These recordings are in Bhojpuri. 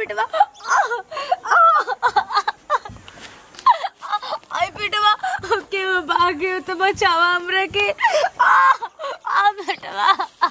बेटवा आई बेटवा के भागे तो बचावा हमरा के आ आ बेटवा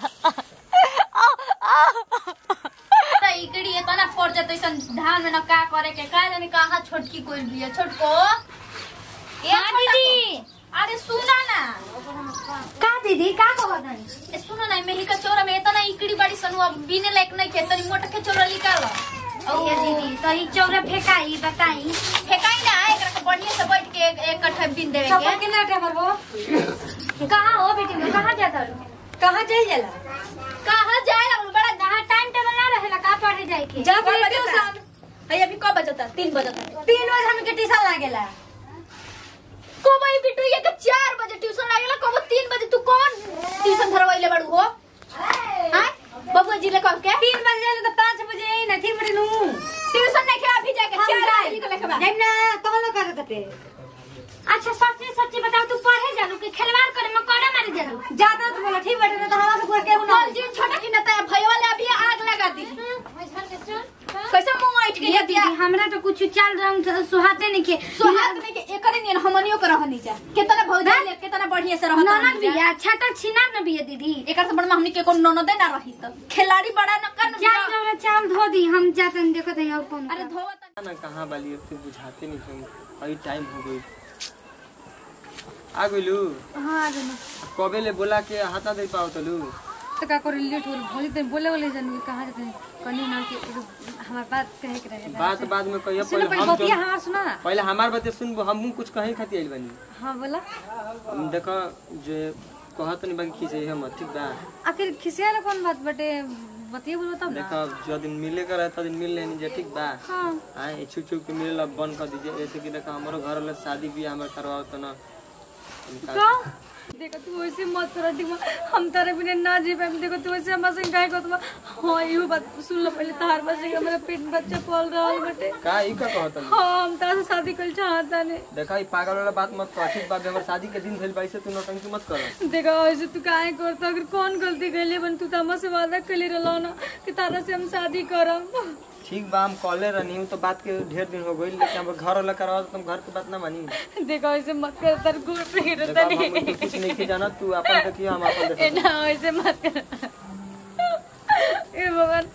त इकड़ी ये तना फोड़ जतै सन धान में न का करे के का जाने कहाँ छोटकी कोई बिया छोटको ए दीदी अरे सुना ना का दीदी का कहत हनी ए सुनो ना मेही का चोरा में इतना इकड़ी बड़ी सनुआ बिने लायक नहीं के तनी मोटा के चोरा निकाल ये दीदी तो ई चौरा फेकाई बताई फेकाई ना एकरा के बढ़िया से बैठ के एक एक कट्ठा बिन देवे सब के के नाटे भरबो कहां हो बेटी में कहां जाता हो कहां जाई जाला कहाँ जाए लगलो बड़ा कहां टाइम टेबल ना रहेला का पढ़े जाए के जा के ट्यूशन अय अभी कब बजता तीन बजता तीन बजे हमके ट्यूशन लागेला को भाई बिटू ये के चार बजे ट्यूशन लागेला कब तीन बजे तू कौन ट्यूशन धरवाइले बड़ू हो हां बबुआ जी ले कह के तीन बजे जाए तो पाँच बजे आई ना ठीक बजे नू ट्यूशन नहीं खेला अभी जाके हम चार जाए बजे को लेके बा जाइम ना तो लो कर देते अच्छा सच्ची सच्ची बताओ तू पढ़े जालू कि खिलवाड़ करे में कोड़ा मारे जालू ज्यादा तो बोला ठीक बैठे तो हवा से गुड़ के बोल जी छोटा की नता भई वाले अभी आग लगा दी कैसे मुंह आइट के ये दिया दीदी हमरा तो कुछ चाल रंग सुहाते नहीं के सुहाग में के एकरे नियन हमनियो के रहनी जा कितना भौजा ले कितना बढ़िया से रहत ननद रहनी जा। बिया छाटा छिना न बिया दीदी एकर से बड़ हमनी के कोनो ननदे ना रही त खिलाड़ी बड़ा न कर जान रहा चाल धो दी हम जातन देखो तो और कौन अरे धोवत ना कहाँ वाली अब तू बुझाते नहीं तुम अभी टाइम हो गई आ गइलू हां आ जाना कबे ले बोला के हाथा दे पाओ तलू तो का करे लेट हो भोली दिन बोले बोले जन कहां जाते कनी ना के हमार बात कहे के रहे बात बाद में कहिए सुनो पहले पहले हम बतिया जो हमार सुना पहले हमार बातें सुन हम कुछ कहीं खाती आइल बनी हां बोला हम देखो जे कहत नहीं बाकी खींचे हम ठीक बा आखिर खिसियाला कौन बात बटे बतिया बोलो तब ना देखो जो दिन मिले का रहता दिन मिल लेनी जे ठीक बा हां आए छुप छुप के मिले ला बंद कर दीजिए ऐसे कि देखो हमारो घर वाले शादी भी हमारे करवाओ तो ना हम का- का देखो तू ऐसे मत कर ठीक बा हम तारे बिना ना जी पाएम देखो तू ऐसे हमरा संग काहे कहत बा हां इहो बात सुन लो पहले तार बच्चे के मेरा पेट में बच्चा पल रहल बटे का ई का कहत हनी? हां हम तारे से शादी कर चाहता ने देखा ई पागल वाला बात मत कर ठीक बा हमर शादी के दिन भइल बा ऐसे तू नौटंकी मत कर देखो ऐसे तू काहे करत अगर कौन गलती कैले बन तू तमा से वादा कैले रहलो ना कि तारा से हम शादी करम ठीक बा हम कॉले रहनी हूँ तो बात के ढेर दिन हो गई लेकिन हम घर वाला करवा तो तुम घर की बात ना मानी देखो ऐसे मत कर तार गोड़ पे गिरत देखो हम नहीं तो कुछ नहीं की जाना तू अपन देखियो हम अपन ए देखो ना ऐसे मत कर ए भगवान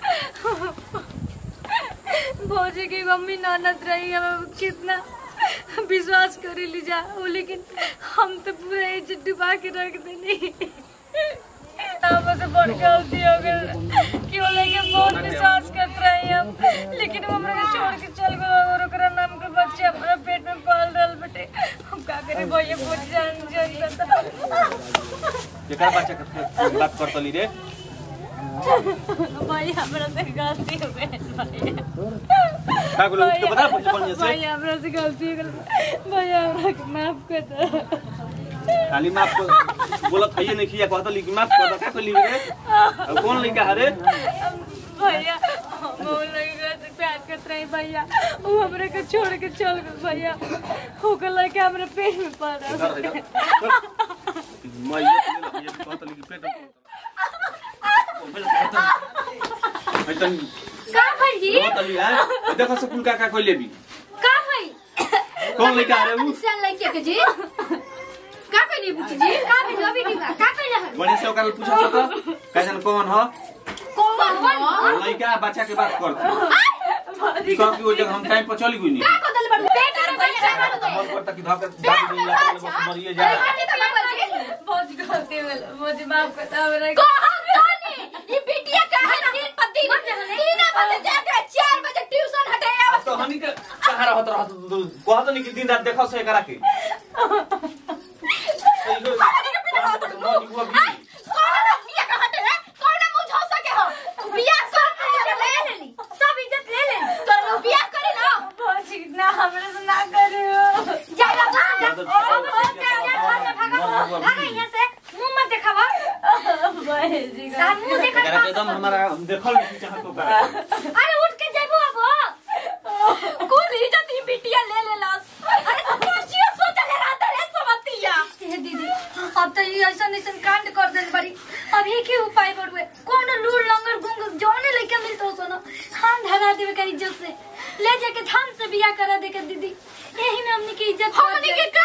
भौजी की मम्मी ननद रही हम कितना विश्वास करी ली जा वो लेकिन हम तो पूरा इज्जत डुबा के रख देनी हमसे बड़ गलती हो गई क्यों लेके बहुत विश्वास करते रहे हम लेकिन वो हमरा के छोड़ के चल गए और ओकरा नाम के बच्चे अपना पेट में पाल रहल बेटे हम का करे भैया पूछ जान जान बता केकरा बच्चा के बात करतली रे भाई हमरा से गलती हो गई भाई का बोलो उसके बता पहले बढ़िया से भाई हमरा से गलती हो गई भाई हमरा के माफ कर दो खाली माफ कर बोलत है नहीं किया कहतली कि माफ कर का कहली रे अब कौन लइका हरे भैया हम वो लड़का से प्यार करते रहे भैया वो हमरे के छोड़ के चल गए भैया होकर लड़के हमरे पेट में पड़ रहा इधर इधर मैं ये ले ये कहतली कि पेट में तन का भई कहतली है देखो से कुल का का कहले भी का भई कौन लइका हरे उ सियान लइके के जी का कहली बुची जी का भई अभी दी का कहला है बड़े से ओकरा पूछा तो कैसन कौन हो कौन हो लइका बच्चा के बात करते सब की जगह हम टाइम पर चली गई नहीं का दल बड़ पेट में बच्चा मार दो मन करता कि धक धक नहीं लगा बस मरिए जा हटे तो बाबा जी बहुत गलती हो गई मुझे माफ कर दो हमरा कहत तानी ये बिटिया का है दिन पर दिन तीन बजे जाके चार बजे ट्यूशन हटे अब तो हनी के सहारा होत रहत कहत नहीं कि दिन रात देखो से करा के कौन ना बिया का हटे रे कौन ना मुझ हो सके हो बिया सब इज्जत ले लेनी सब इज्जत ले लेनी तो लो बिया करे ना बहुत ना हमरा से ना करियो जाएगा ना भागा यहाँ से मुंह मत दिखावा भाई जी का मुंह दिखा करा के एकदम हमारा हम देखल नहीं चाहत तो करा अरे उठ के जाबो अब कुल इज्जत ही बिटिया ले ले लास अरे तो कोचियो सोच ले रहा रे समतिया हे दीदी अब तो ये ऐसा ऐसा कांड कर दे बड़ी अब एक ही उपाय बड़ुए कौन लूर लंगर गुंग जौने लेके मिलतो सो ना हम धरा देवे का इज्जत से ले जाके थान से बियाह करा दे के दीदी यही में हमनी की इज्जत हमनी के